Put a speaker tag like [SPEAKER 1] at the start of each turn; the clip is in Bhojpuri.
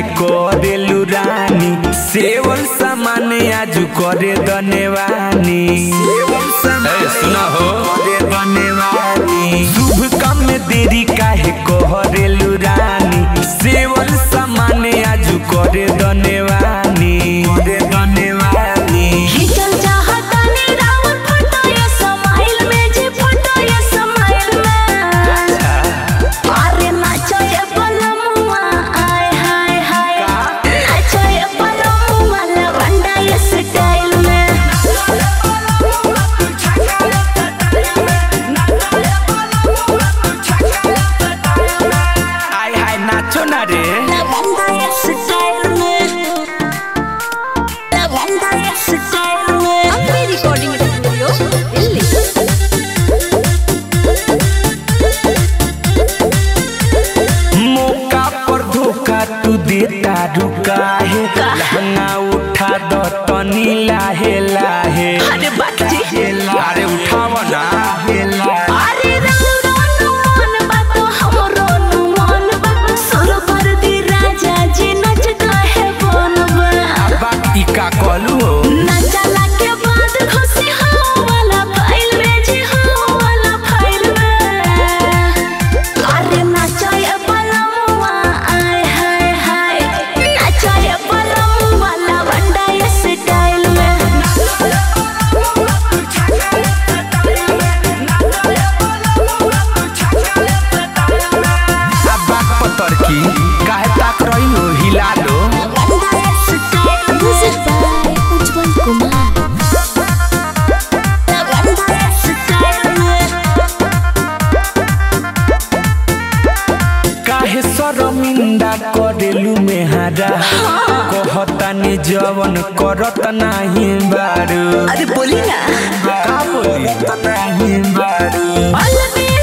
[SPEAKER 1] करेलू रानी सेवन सामान आजू करे दनेवानी सेवन सामान सुना हो करे दनेवानी शुभ काम में देरी काहे करेलू रानी सेवन सामान आजू करे दनेवानी करे दनेवानी
[SPEAKER 2] खिंचल चाहतानी राउर फोटो ये स्माइल में जी फोटो ये स्माइल में अरे नाचो ये पलमुआ आय हाय हाय नाचो ये पलमुआ लवंडा ये स्टाइल में
[SPEAKER 1] आय हाय नाचो ना रे
[SPEAKER 2] लवंडा ये स्टाइल में लवंडा ये स्टाइल में
[SPEAKER 3] अपनी रिकॉर्डिंग स्टूडियो दिल्ली
[SPEAKER 1] मौका पर धोखा तू देता रुका है लहंगा उठा दो तनी लाहे लाहे
[SPEAKER 2] अरे बात जी
[SPEAKER 1] अरे उठाव ना हे लाहे
[SPEAKER 2] अरे रंग मन बा तो हमरो नु मन बा सुर पर दी राजा जी नचता है बनबा
[SPEAKER 1] बाकी का कलू हो
[SPEAKER 2] नचला के बाद खुशी हो वाला फाइल में जी हो वाला फाइल में अरे नचाए पलमुआ आय हाय हाय नचाए पलमुआ लवंडा ये स्टाइल में
[SPEAKER 1] अब बात पतर की काहे ताक रही हो हिला लो
[SPEAKER 2] लवंडा ये style music by Ujjwal Kumar लवंडा ये स्टाइल में
[SPEAKER 1] काहे शर्मिंदा करेलू मेहारा कहतानी जवन करत नाही बारू
[SPEAKER 2] अरे बोली ना
[SPEAKER 1] का बोली नहीं बारू
[SPEAKER 2] अलबे